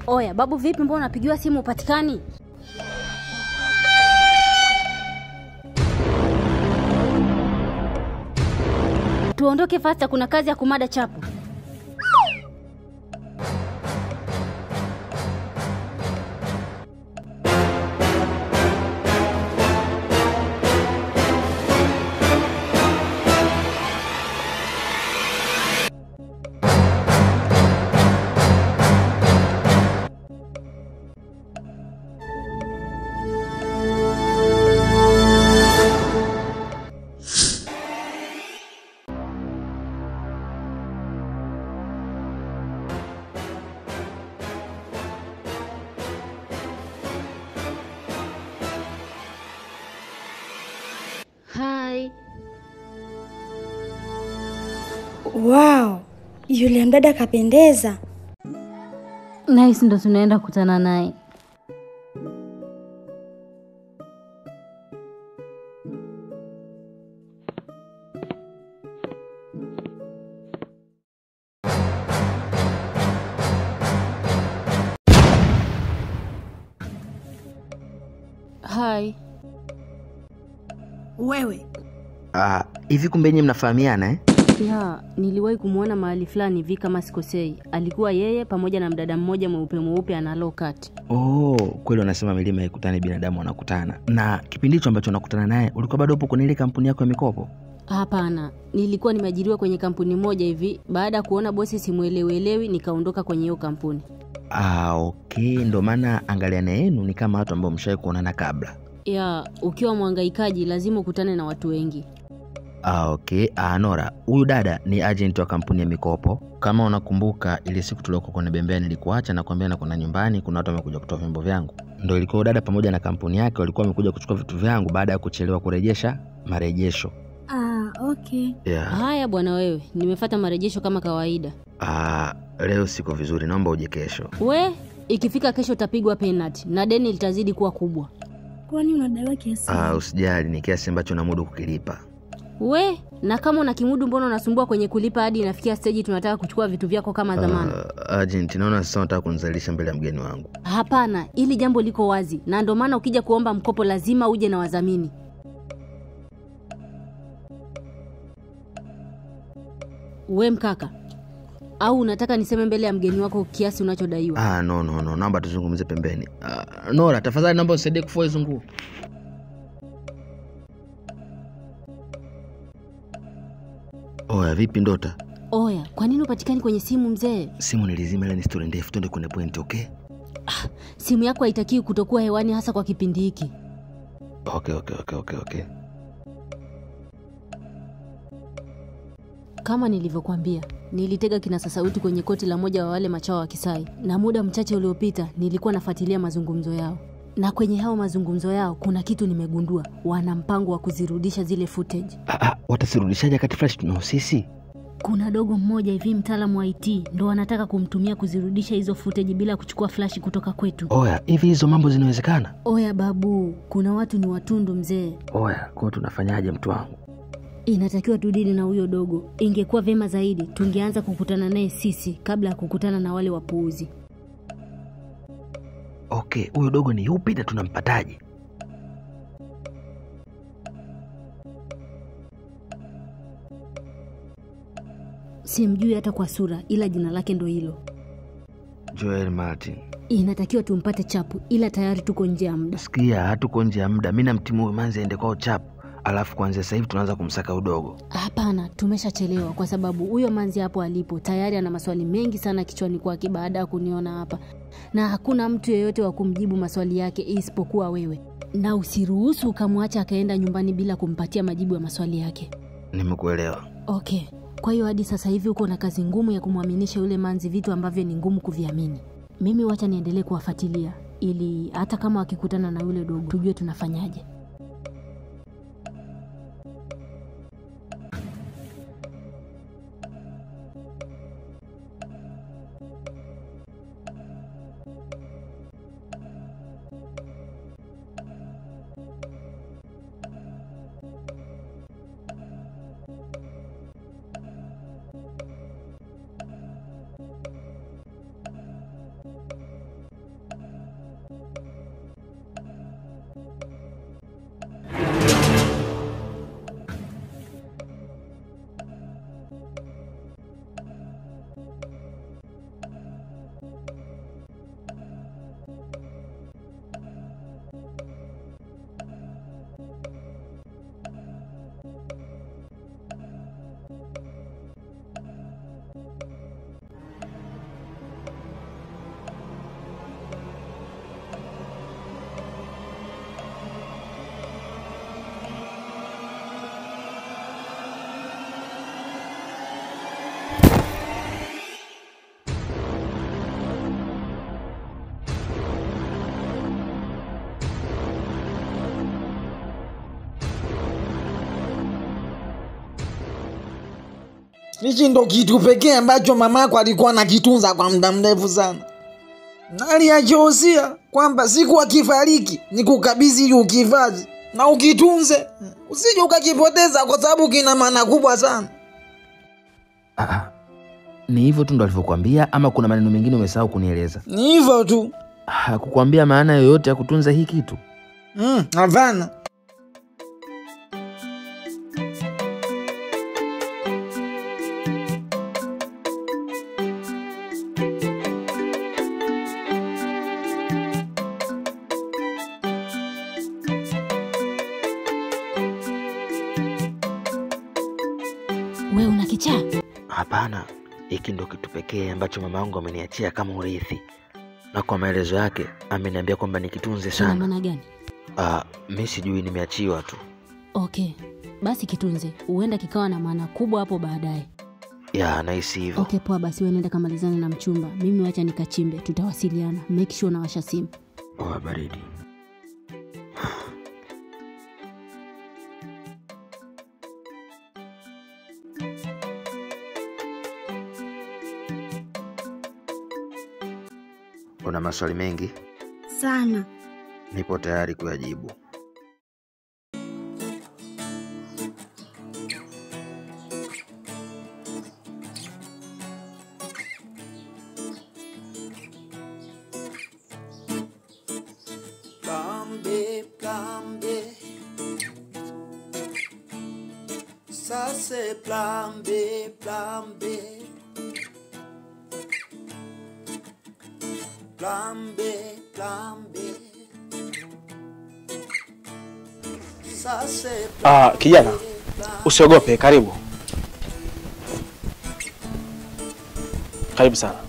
Oya babu, vipi? Mbona unapigiwa simu upatikani? Tuondoke fasta, kuna kazi ya kumada chapu. Hai. Wow, yule mdada kapendeza. Nice, ndo tunaenda kukutana naye. Hai. Wewe Ah, hivi kumbe nyinyi mnafahamiana eh? Ya, niliwahi kumwona mahali fulani hivi kama sikosei. Alikuwa yeye pamoja na mdada mmoja mweupe mweupe ana low cut. Oh, kweli wanasema milima haikutani, binadamu wanakutana. Na kipindi hicho ambacho unakutana naye ulikuwa bado upo kwenye ile kampuni yako ya mikopo? Hapana, nilikuwa nimeajiriwa kwenye kampuni moja hivi. Baada ya kuona bosi simuelewelewi, nikaondoka kwenye hiyo kampuni. Ah, okay, ndo maana angaliana yenu ni kama watu ambao mshawahi kuonana kabla. Ya, ukiwa mwangaikaji lazima ukutane na watu wengi. Ah, okay. Ah, Nora, huyu dada ni agent wa kampuni ya mikopo. Kama unakumbuka ile siku tuliokuwa kwenye bembea nilikuacha na kuambia na kuna nyumbani kuna watu wamekuja kutoa vyombo vyangu. Ndio ilikuwa huyu dada pamoja na kampuni yake walikuwa wamekuja kuchukua vitu vyangu baada ya kuchelewa kurejesha marejesho. ah, okay. Yeah. Haya bwana wewe, nimefata marejesho kama kawaida. Ah, leo siko vizuri, naomba uje kesho. We, ikifika kesho utapigwa penalty na deni litazidi kuwa kubwa. Kwani unadaiwa kiasi? Ah, usijali, ni kiasi ambacho namudu kukilipa. We, na kama una kimudu mbona unasumbua kwenye kulipa hadi inafikia stage tunataka kuchukua vitu vyako kama dhamana? Ah, agent, naona sasa unataka kunizalisha mbele ya mgeni wangu. Hapana, ili jambo liko wazi na ndio maana ukija kuomba mkopo lazima uje na wadhamini. We mkaka, au unataka niseme mbele ya mgeni wako kiasi unachodaiwa? Ah, no no no, naomba tuzungumze pembeni. Ah, Nora, tafadhali naomba usaidie kufua hizo nguo. Oya, vipi Ndota? Oya, kwa nini upatikani kwenye simu mzee? Simu nilizima, ila ni story ndefu, twende kwenye point, okay? Simu yako haitakiwi kutokuwa hewani, hasa kwa kipindi hiki. Okay, okay, okay, okay, okay. Kama nilivyokuambia, nilitega kinasa sauti kwenye koti la moja wa wale machao wa Kisai, na muda mchache uliopita nilikuwa nafuatilia mazungumzo yao, na kwenye hao mazungumzo yao kuna kitu nimegundua. Wana mpango wa kuzirudisha zile footage. Ah, ah, watasirudishaje kati flash tunao sisi? Kuna dogo mmoja hivi, mtaalamu wa IT, ndo wanataka kumtumia kuzirudisha hizo footage bila kuchukua flash kutoka kwetu. Oya, hivi hizo mambo zinawezekana? Oya babu, kuna watu ni watundu mzee. Oya, kwa tunafanyaje mtu wangu? Inatakiwa tudili na huyo dogo. Ingekuwa vyema zaidi tungeanza kukutana naye sisi kabla ya kukutana na wale wapuuzi. Okay, huyo dogo ni yupi na tunampataje? Simjui hata kwa sura, ila jina lake ndo hilo. Joel Martin. Inatakiwa tumpate chapu, ila tayari tuko nje ya muda. Sikia, hatuko nje ya muda. Mi namtimu huyu manzi aende kwao chapu, alafu kuanzia sasa hivi tunaanza kumsaka udogo. Hapana, tumeshachelewa kwa sababu huyo manzi hapo alipo tayari ana maswali mengi sana kichwani kwake baada ya kuniona hapa, na hakuna mtu yeyote wa kumjibu maswali yake isipokuwa wewe, na usiruhusu ukamwacha akaenda nyumbani bila kumpatia majibu ya maswali yake. Nimekuelewa. Okay, kwa hiyo hadi sasa hivi uko na kazi ngumu ya kumwaminisha yule manzi vitu ambavyo ni ngumu kuviamini. Mimi wacha niendelee kuwafuatilia ili hata kama wakikutana na yule dogo tujue tunafanyaje. hichi ndo kitu pekee ambacho mamako alikuwa anakitunza kwa muda mrefu sana na aliachohusia kwamba siku akifariki ni kukabidhi ili ukihifadhi na ukitunze usije ukakipoteza kwa sababu kina maana kubwa sana Ah, ni hivyo tu ndo alivyokuambia ama kuna maneno mengine umesahau kunieleza? ni hivyo tu Hakukwambia maana yoyote ya kutunza hii kitu? Mm, hapana We una kichaa? Hapana, hiki ndo kitu pekee ambacho mama yangu ameniachia kama urithi, na kwa maelezo yake ameniambia kwamba nikitunze Kina sana. maana gani? Ah, mi sijui, nimeachiwa tu. Okay, basi kitunze, huenda kikawa na maana kubwa hapo baadaye. Ya, nahisi hivyo. Okay, poa basi, wewe nenda kamalizane na mchumba, mimi wacha nikachimbe, tutawasiliana. Make sure unawasha simu. Oa baridi. Una maswali mengi? Sana. Nipo tayari kuyajibu. Plambe, plambe. Ça c'est plambe, plambe. Plambe, plambe. Ça c'est Ah, kijana, usiogope, karibu. Karibu sana.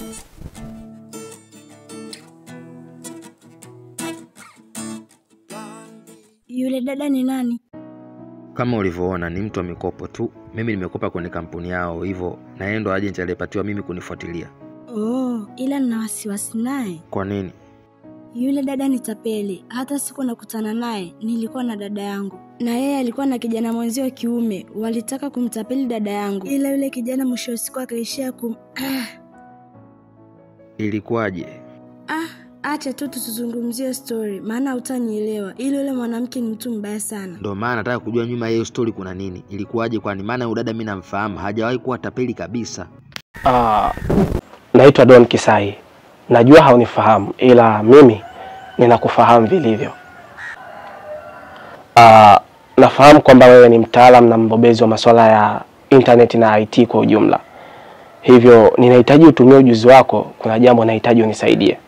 Yule dada ni nani? Kama ulivyoona ni mtu wa mikopo tu. Mimi nimekopa kwenye kampuni yao, hivyo na yeye ndo agent aliyepatiwa mimi kunifuatilia. Oh, ila nina wasiwasi naye. Kwa nini? Yule dada ni tapeli. Hata siku nakutana naye nilikuwa na dada yangu, na yeye alikuwa na kijana mwenzio wa kiume. Walitaka kumtapeli dada yangu, ila yule kijana mwisho wa siku akaishia kum... Ah, Ilikuwaje? ah, acha tu tusizungumzie story, maana hutanielewa. Ila yule mwanamke ni mtu mbaya sana. Ndo maana nataka kujua nyuma ya hiyo stori kuna nini, ilikuwaje? Kwani maana huyu dada mi namfahamu, hajawahi kuwa tapeli kabisa. Ah, naitwa Don Kisai. Najua haunifahamu ila mimi ninakufahamu vilivyo. Ah, nafahamu kwamba wewe ni mtaalam na mbobezi wa masuala ya internet na IT kwa ujumla. Hivyo ninahitaji utumie ujuzi wako, kuna jambo nahitaji unisaidie.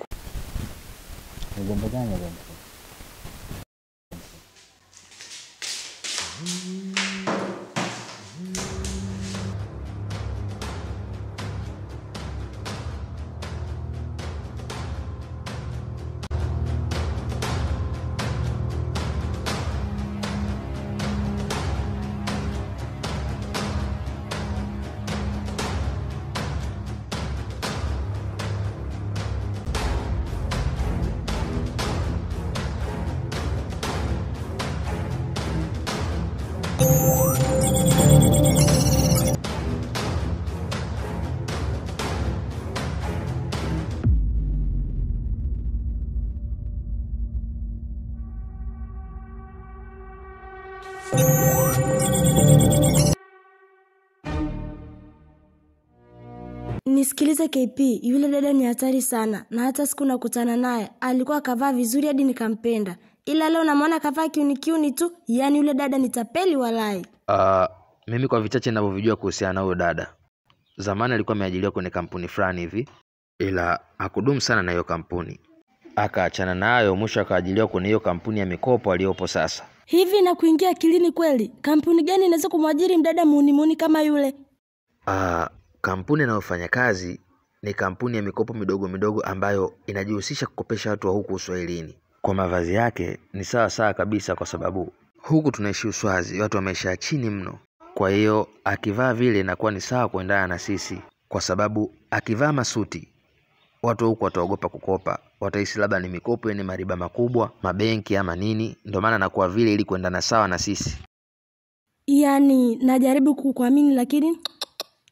Nisikilize KP, yule dada ni hatari sana, na hata siku nakutana naye alikuwa akavaa vizuri hadi nikampenda, ila leo namwona kavaa kiuni kiuni tu. Yaani yule dada ni tapeli walai. Uh, mimi kwa vichache ninavyovijua kuhusiana na huyo dada, zamani alikuwa ameajiriwa kwenye kampuni fulani hivi, ila hakudumu sana na hiyo kampuni, akaachana nayo, mwisho akaajiriwa kwenye hiyo kampuni ya mikopo aliyopo sasa. Hivi na kuingia akilini kweli, kampuni gani inaweza kumwajiri mdada muunimuni kama yule? Uh, kampuni inayofanya kazi ni kampuni ya mikopo midogo midogo ambayo inajihusisha kukopesha watu wa huku Uswahilini. Kwa mavazi yake ni sawa sawa kabisa, kwa sababu huku tunaishi Uswazi, watu wa maisha ya chini mno. Kwa hiyo akivaa vile inakuwa ni sawa kuendana na sisi, kwa sababu akivaa masuti watu wa huku wataogopa kukopa, watahisi labda ni mikopo yenye mariba makubwa, mabenki ama nini. Ndio maana anakuwa vile ili kuendana sawa na sisi. Yaani najaribu kukuamini lakini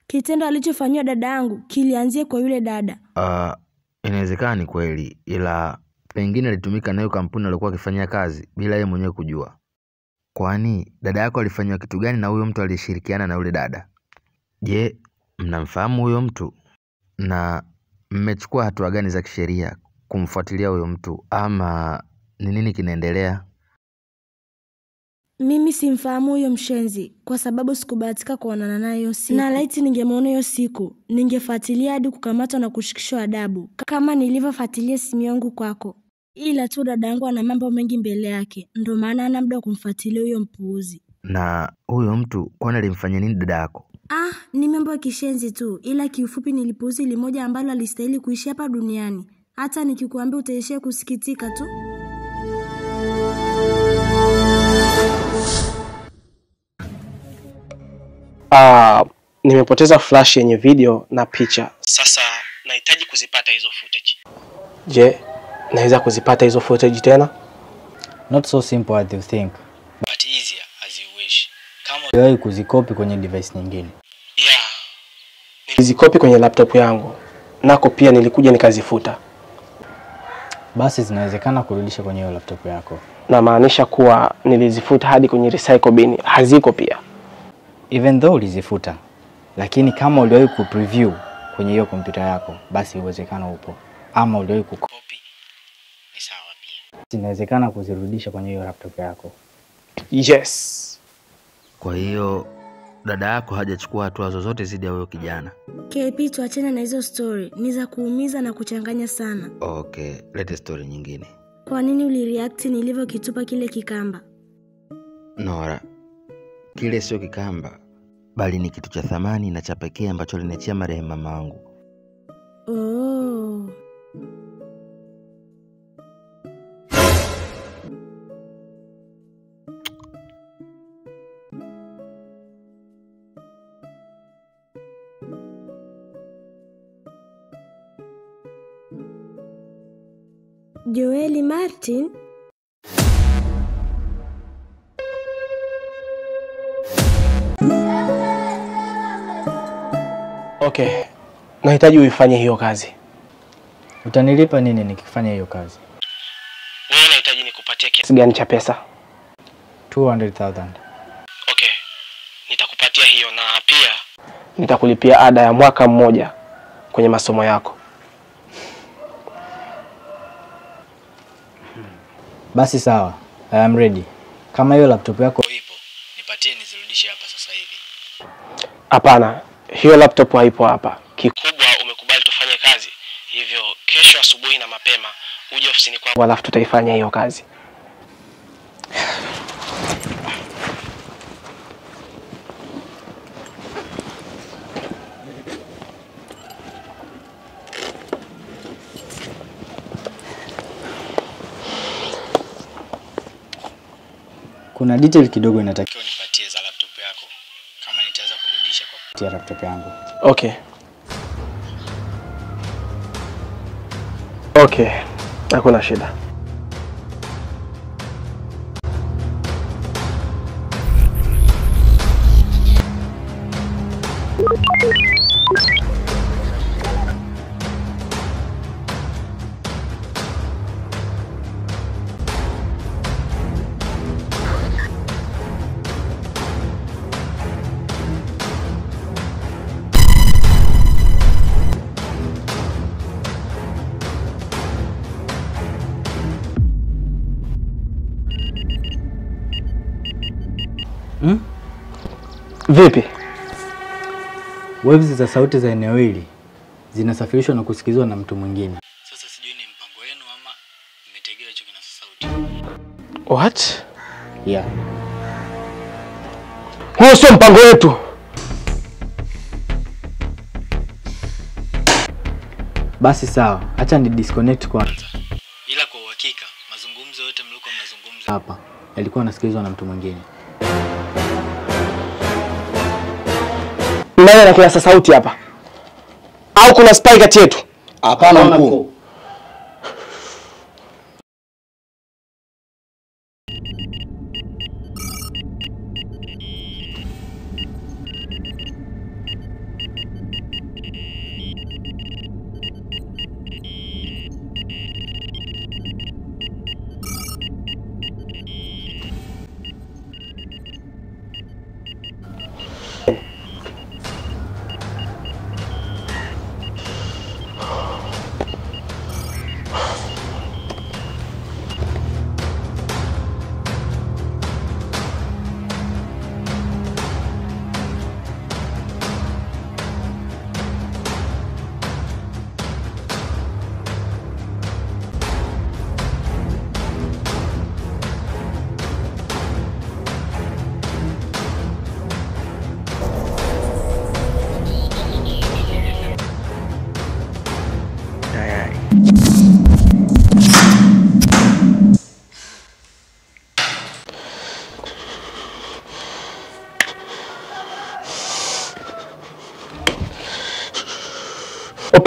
kitendo alichofanyiwa dada yangu kilianzia kwa yule dada. Uh, inawezekana ni kweli, ila pengine alitumika nayo kampuni aliokuwa akifanyia kazi bila yeye mwenyewe kujua. Kwani dada yako alifanyiwa kitu gani na huyo mtu aliyeshirikiana na yule dada? Je, mnamfahamu huyo mtu na mmechukua hatua gani za kisheria kumfuatilia huyo mtu ama ni nini kinaendelea? Mimi simfahamu huyo mshenzi kwa sababu sikubahatika kuonana naye hiyo siku, na laiti ningemwona hiyo siku ningefuatilia hadi kukamatwa na kushikishwa adabu kama nilivyofuatilia simu yangu kwako. Ila tu dada yangu ana mambo mengi mbele yake, ndo maana ana muda wa kumfuatilia huyo mpuuzi. Na huyo mtu kwani alimfanyia nini dada yako? Ah, ni mambo ya kishenzi tu, ila kiufupi nilipuuzi limoja ambalo alistahili kuishi hapa duniani. Hata nikikuambia utaishia kusikitika tu. Ah, nimepoteza flash yenye video na picha. Sasa nahitaji kuzipata hizo footage. Je, naweza kuzipata hizo footage tena? Not so simple as you think. But easier as you wish. Kama Uliwahi kuzikopi kwenye device nyingine. yeah. Nilizikopi kwenye laptop yangu. Nako pia nilikuja nikazifuta. Basi zinawezekana kurudisha kwenye hiyo laptop yako. Namaanisha kuwa nilizifuta hadi kwenye recycle bin. Haziko pia. Even though ulizifuta, lakini kama uliwahi kupreview kwenye hiyo kompyuta yako, basi uwezekano upo. Ama uliwahi kukopi, ni sawa pia. Zinawezekana kuzirudisha kwenye hiyo laptop yako. Yes. Kwa hiyo dada yako hajachukua hatua zozote dhidi ya huyo kijana. KP, tuachane na hizo story, ni za kuumiza na kuchanganya sana. Okay, lete story nyingine. Kwa nini ulireact nilivyokitupa kile kikamba? Nora, kile sio kikamba, bali ni kitu cha thamani na cha pekee ambacho aliniachia marehemu mama wangu. Oh. Joeli Martin Okay. Nahitaji uifanye hiyo kazi. Utanilipa nini nikifanya hiyo kazi? Wewe unahitaji nikupatie kiasi gani cha pesa? 200,000. Okay. Nitakupatia hiyo na pia nitakulipia ada ya mwaka mmoja kwenye masomo yako. Basi sawa. I am ready. Kama hiyo laptop yako ipo, nipatie nizirudishe hapa sasa hivi. Hapana, hiyo laptop haipo hapa. Kikubwa umekubali tufanye kazi, hivyo kesho asubuhi na mapema uje ofisini kwangu, alafu tutaifanya hiyo kazi. Kuna detail kidogo inatakiwa nipatie za laptop yako. Kama nitaweza kurudisha kwa kupitia laptop yangu. Okay. Okay, hakuna shida. Hmm? Vipi? Waves za sauti za eneo hili zinasafirishwa na kusikizwa na mtu mwingine. Sasa sijui ni mpango wenu ama mmetegea hicho kinasa sauti. What? Yeah. Huo sio mpango wetu. Basi sawa, acha ni disconnect kwanza. Ila kwa uhakika mazungumzo yote mlikuwa mnazungumza hapa yalikuwa yanasikilizwa na mtu mwingine. Nani ana kinasa sauti hapa? Au kuna spy kati yetu? Hapana mkuu.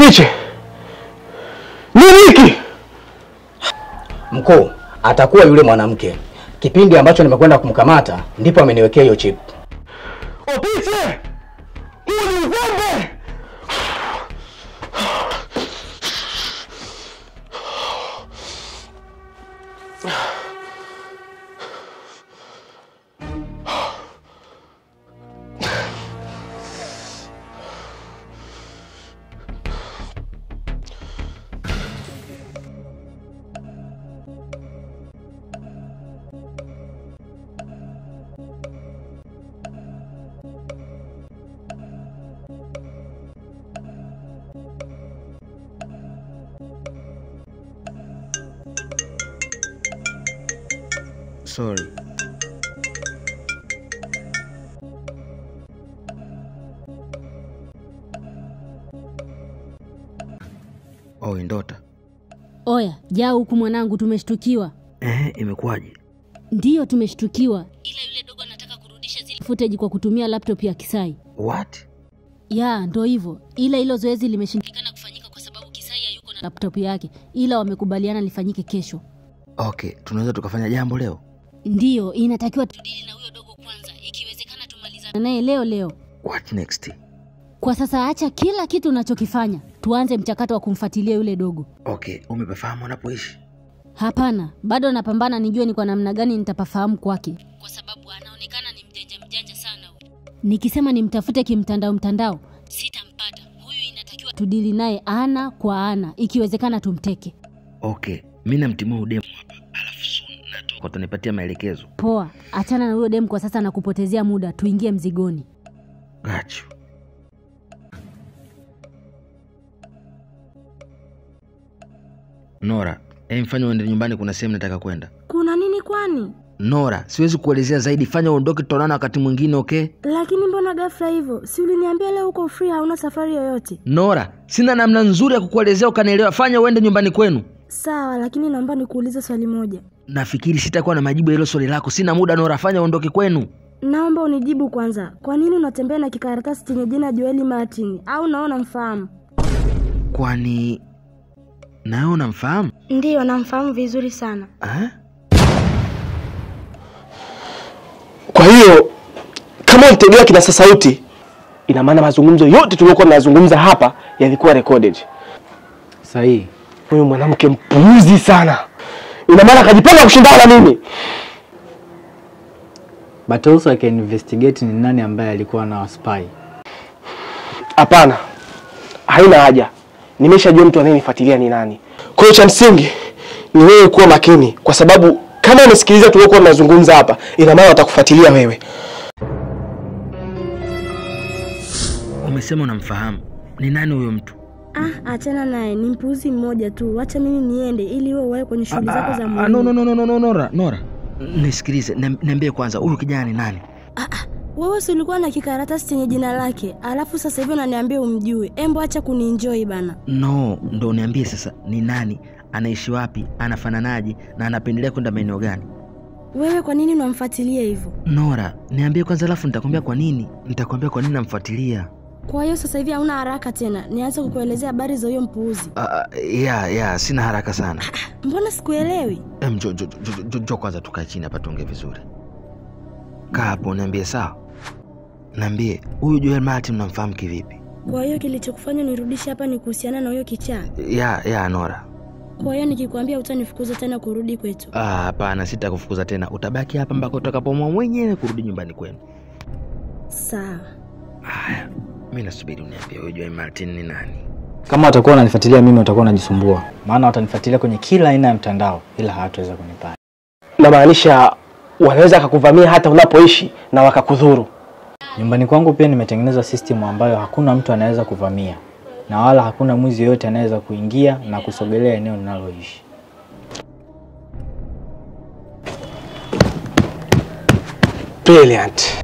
Nifiche nini hiki? Mkuu, atakuwa yule mwanamke. Kipindi ambacho nimekwenda kumkamata ndipo ameniwekea hiyo chip. Opiche, huu ni uzembe. Sorry. Oh, Ndota. Oya, jaa huku mwanangu, tumeshtukiwa. Eh, imekuwaje? Ndiyo, tumeshtukiwa, ila yule dogo anataka kurudisha zile footage kwa kutumia laptop ya Kisai. What? Ya, ndo hivyo, ila hilo zoezi limeshindikana kufanyika kwa sababu Kisai hayuko na laptop yake, ila wamekubaliana lifanyike kesho. Okay, tunaweza tukafanya jambo leo? Ndiyo, inatakiwa tudili na huyo dogo kwanza, ikiwezekana tumalizane naye leo leo. What next? Kwa sasa acha kila kitu unachokifanya, tuanze mchakato wa kumfuatilia yule dogo. Okay, umepafahamu anapoishi? Hapana, bado napambana nijue ni kwa namna gani nitapafahamu kwake, kwa sababu anaonekana ni mjanja mjanja sana huyu. Nikisema nimtafute kimtandao mtandao, sitampata huyu. Inatakiwa tudili naye ana kwa ana, ikiwezekana tumteke. Okay, mi namtimua udemu hapa, alafu soon natoka, utanipatia maelekezo. Poa, achana na huyo demu kwa sasa na kupotezea muda, tuingie mzigoni. Got you. Nora, em, fanya uende nyumbani, kuna sehemu nataka kwenda. kuna nini kwani Nora, siwezi kuelezea zaidi, fanya uondoke, tutaonana wakati mwingine, okay? lakini mbona ghafla hivyo si uliniambia leo uko free hauna safari yoyote Nora, sina namna nzuri ya kukuelezea ukanielewa. Fanya uende nyumbani kwenu. sawa lakini naomba nikuulize swali moja Nafikiri sitakuwa na majibu ya hilo swali lako. Sina muda Nora, fanya uondoke kwenu. naomba unijibu kwanza kwa nini unatembea na kikaratasi chenye jina joeli martin au naona mfahamu Kwani nawe unamfahamu? ndiyo namfahamu vizuri sana Ah? Kwa hiyo kama ulitegea kinasa sauti, ina maana mazungumzo yote tuliokuwa tunayazungumza hapa yalikuwa recorded. Sahihi. Huyu mwanamke mpuuzi sana, ina maana akajipanga kushindana na mimi. But also I can investigate ni nani ambaye alikuwa na spy. Hapana, haina haja, nimeshajua mtu anayenifuatilia ni nani. Kwa hiyo cha msingi ni wewe kuwa makini, kwa sababu kama umesikiliza tuliokuwa tunazungumza hapa, ina maana watakufuatilia wewe. Umesema unamfahamu. Ni nani huyo mtu? ah achana naye ni mpuuzi mmoja tu wacha mimi niende ili wewe uwae kwenye shughuli zako za Ah, muhimu no, no, no, no, no, no, Nora, Nora. Nisikilize, niam- niambie kwanza huyu kijana ni nani? wewe si ulikuwa na kikaratasi chenye jina lake alafu sasa hivi unaniambia umjue embo acha kunienjoy bana No, ndo niambie sasa ni nani, anaishi wapi, anafananaje na anapendelea kwenda maeneo gani? wewe kwa nini unamfuatilia hivyo Nora, niambie kwanza alafu nitakwambia kwa nini. Nitakwambia kwa nini namfuatilia. kwa hiyo sasa hivi hauna haraka tena nianze kukuelezea habari za huyo mpuuzi Uh, ya ya sina haraka sana. mbona sikuelewi Em, jo, jo, jo, jo, jo, jo kwanza tukae chini hapa tuongee vizuri. Kaa hapo niambie sawa. Niambie huyu Joel Martin mnamfahamu kivipi? kwa hiyo kilichokufanya nirudishe hapa ni kuhusiana na huyo kichaa Ya ya Nora. kwa hiyo nikikwambia utanifukuza tena kurudi kwetu Ah, hapana, sitakufukuza tena. Utabaki hapa mpaka utakapomwa mwenyewe kurudi nyumbani kwenu. sawa Haya, mimi nasubiri uniambie huyu Joel Martin ni nani. Kama watakuwa wananifuatilia mimi, watakuwa wanajisumbua, maana watanifuatilia kwenye kila aina ya mtandao, ila hawataweza kunipata. Namaanisha wanaweza wakakuvamia hata unapoishi na wakakudhuru. Nyumbani kwangu pia nimetengeneza system ambayo hakuna mtu anaweza kuvamia na wala hakuna mwizi yoyote anaweza kuingia na kusogelea eneo ninaloishi. Brilliant.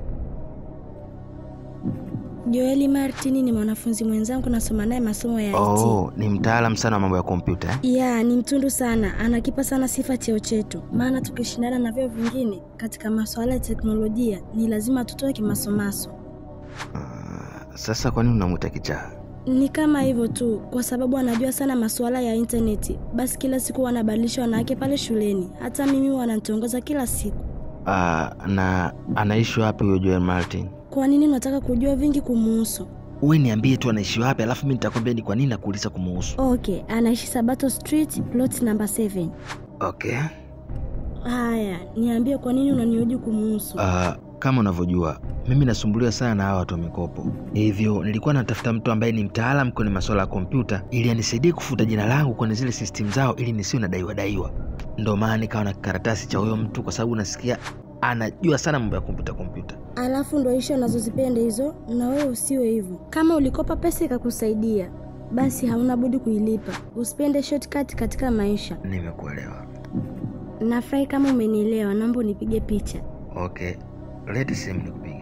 joeli martini ni mwanafunzi mwenzangu nasoma naye masomo ya IT. Oh, ni mtaalam sana wa mambo ya kompyuta eh? ya ni mtundu sana anakipa sana sifa cheo chetu maana tukishindana na vyeo vingine katika masuala ya teknolojia ni lazima tutoe kimasomaso Ah, sasa kwa nini unamwita kichaa? Ni kama hivyo tu, kwa sababu anajua sana masuala ya intaneti. Basi kila siku wanabadilisha wanawake pale shuleni, hata mimi wananitongoza kila siku. Ah, na anaishi wapi huyo Joel Martin? Kwa nini unataka kujua vingi kumuhusu? Uwe niambie tu anaishi wapi, alafu mi nitakwambia ni kwa nini nakuuliza kumuhusu. Okay, anaishi Sabato Street, plot number 7. Okay. Haya, niambie kwa nini unanihoji kumuhusu? Ah, kama unavyojua mimi nasumbuliwa sana na hawa watu wa mikopo, hivyo nilikuwa natafuta mtu ambaye ni mtaalamu kwenye masuala ya kompyuta ili anisaidie kufuta jina langu kwenye zile system zao ili nisiwe nadaiwa daiwa. Ndo maana nikawa na karatasi cha huyo mtu, kwa sababu nasikia anajua sana mambo ya kompyuta kompyuta. Alafu ndo ishu anazozipenda hizo, na wewe usiwe hivyo. Kama ulikopa pesa ikakusaidia, basi hauna budi kuilipa. Usipende shortcut katika maisha. Nimekuelewa. Nafurahi kama umenielewa, naomba unipige picha. Okay, leti simu nikupige.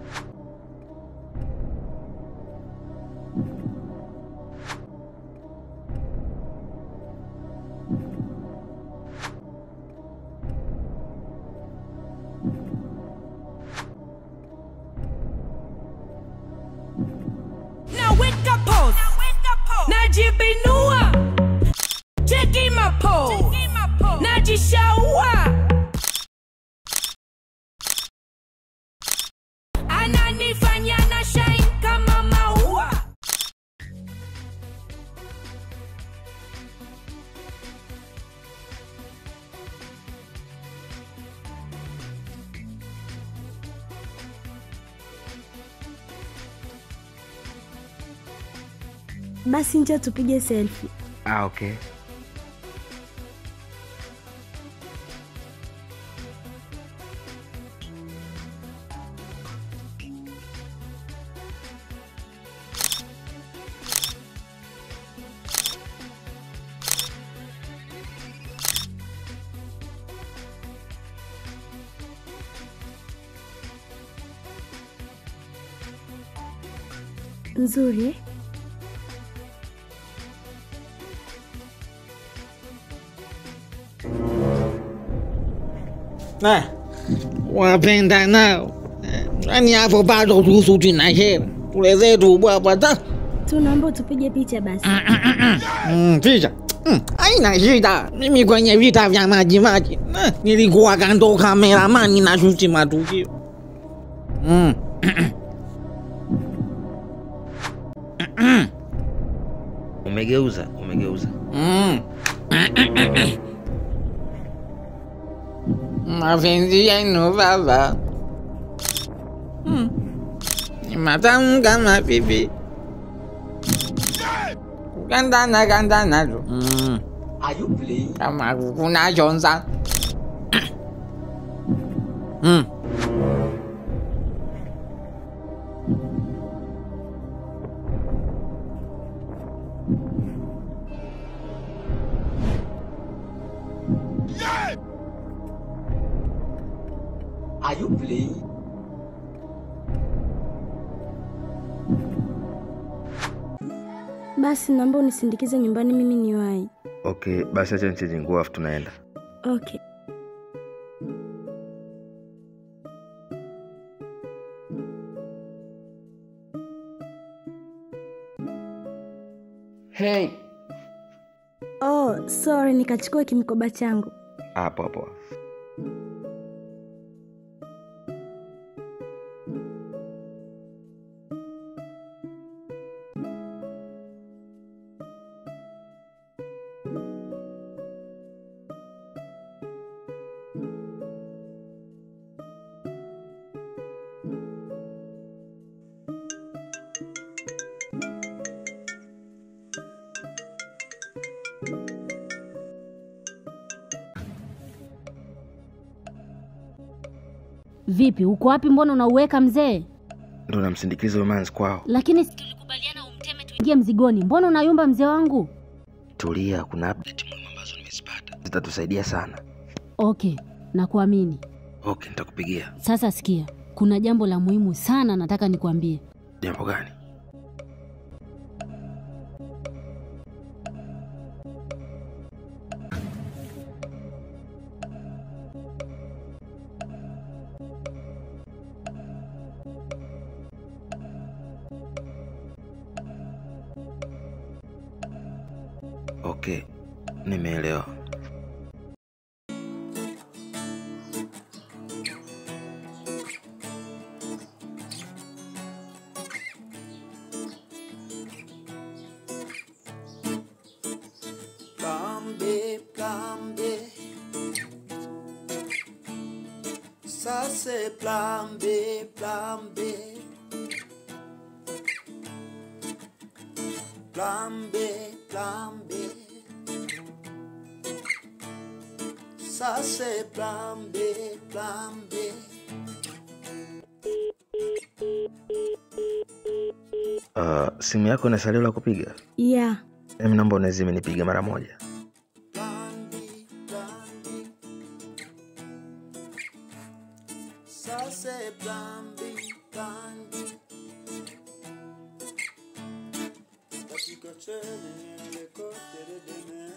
Naweka pose. Najibinua. Cheki mapo. Najishaua. Ananifanya na shine kama maua. Basi njoo tupige selfie. Ah, okay. Nzuri eh? Eh, wapenda nao yani hapo bado tuhusu tunashera tule zetu bwabwa ta Tu naomba tupige picha basi. Mm, picha Mm, haina shida. Mimi kwenye vita vya maji maji eh, nilikuwa kando kameramani na shuti matukio mm. Umegeuza, umegeuza. Mm. Mapenzi yenu baba Mm. ni matamu kama pipi kugandana gandana tu Mm. kama kukuna chonza Mm. Basi naomba unisindikize nyumbani, mimi ni wai. Okay, basi acha nicheje nguo afu tunaenda. Okay. Hey, Oh, sorry, nikachukua kimkoba changu. Hapo hapo. Vipi, uko wapi? Mbona unauweka mzee? Ndo namsindikiza huyo manzi kwao. Lakini si tulikubaliana umteme tuingie mzigoni, mbona unayumba mzee wangu? Tulia, kuna update muhimu ambazo nimezipata zitatusaidia sana. Okay, nakuamini. Okay, nitakupigia. Sasa sikia, kuna jambo la muhimu sana nataka nikwambie. Jambo gani? Okay, nimeelewa. Plan B, plan B. Ça c'est plan B, plan B. Plan B, plan B. Ça c'est plan B, plan B. Uh, simu yako ina salio la kupiga? ya Em, naomba unazime nipige mara moja. Ça c'est plan B, plan B. Katika cheni ile kote dedeme.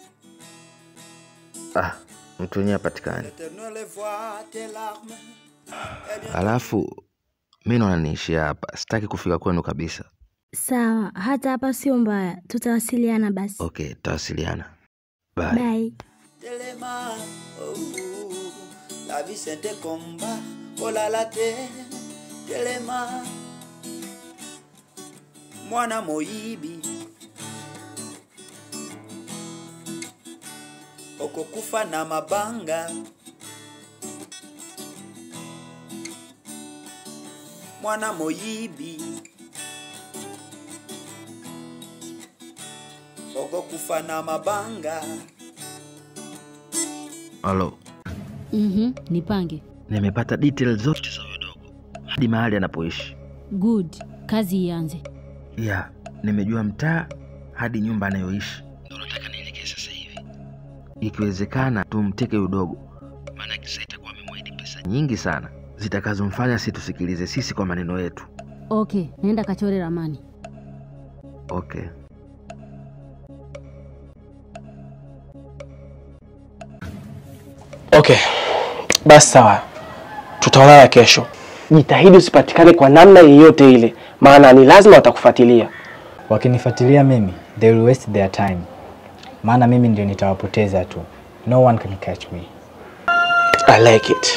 Ah, mtu wenyewe hapatikani. L'éternel voit tes larmes. Eh bien, Alafu mi naona niishia hapa, sitaki kufika kwenu kabisa. sawa hata hapa sio mbaya tutawasiliana basi Okay, tutawasiliana. Bye. bye Téléma, oh, la vie c'est un combat, oh là là te, Téléma, mwana moyibi, okokufa na mabanga, mwana moyibi, okokufa na mabanga. Halo, Mhm, nipange. nimepata details zote za huyo dogo hadi mahali anapoishi. Good, kazi ianze. Ya, nimejua mtaa hadi nyumba anayoishi. Ndio nataka nielekee sasa hivi. Ikiwezekana tumteke huyo dogo, maana kisa itakuwa amemwahidi pesa nyingi sana zitakazomfanya situsikilize sisi kwa maneno yetu. Okay, naenda kachore ramani. Okay. Okay, basi sawa, tutaonana kesho. Jitahidi usipatikane kwa namna yeyote ile, maana ni lazima watakufuatilia. Wakinifuatilia mimi, they will waste their time, maana mimi ndio nitawapoteza tu. No one can catch me. I like it.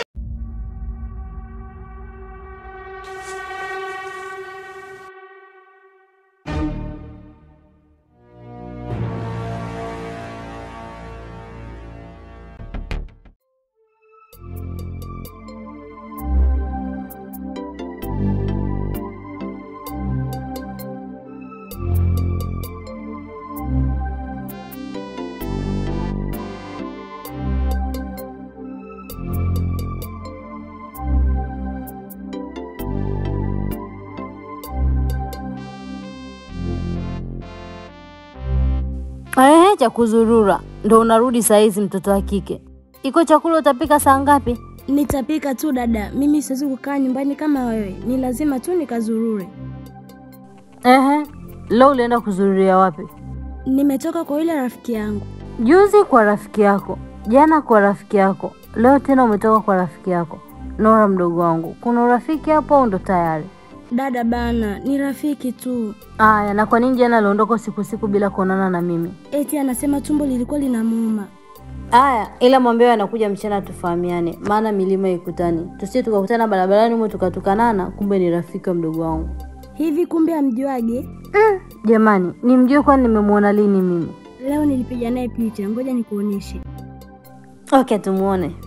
Ehe, cha kuzurura ndo unarudi saa hizi, mtoto wa kike. Iko chakula utapika saa ngapi? nitapika tu dada mimi siwezi kukaa nyumbani kama wewe ni lazima tu nikazurure Ehe, leo ulienda kuzururia wapi? nimetoka kwa yule rafiki yangu Juzi kwa rafiki yako, jana kwa rafiki yako, leo tena umetoka kwa rafiki yako. Nora mdogo wangu, kuna urafiki hapo au ndo tayari? dada bana ni rafiki tu Aya, na kwa nini jana aliondoka usiku usiku bila kuonana na mimi? eti anasema tumbo lilikuwa linamuuma Aya, ila mwambie anakuja mchana tufahamiane, maana milima ikutani. Tusije tukakutana barabarani humo tukatukanana, kumbe ni rafiki wa mdogo wangu. hivi kumbe amjuage Jamani, nimjue kwani nimemwona lini mimi? leo nilipiga naye picha ngoja nikuonyeshe Okay, tumuone.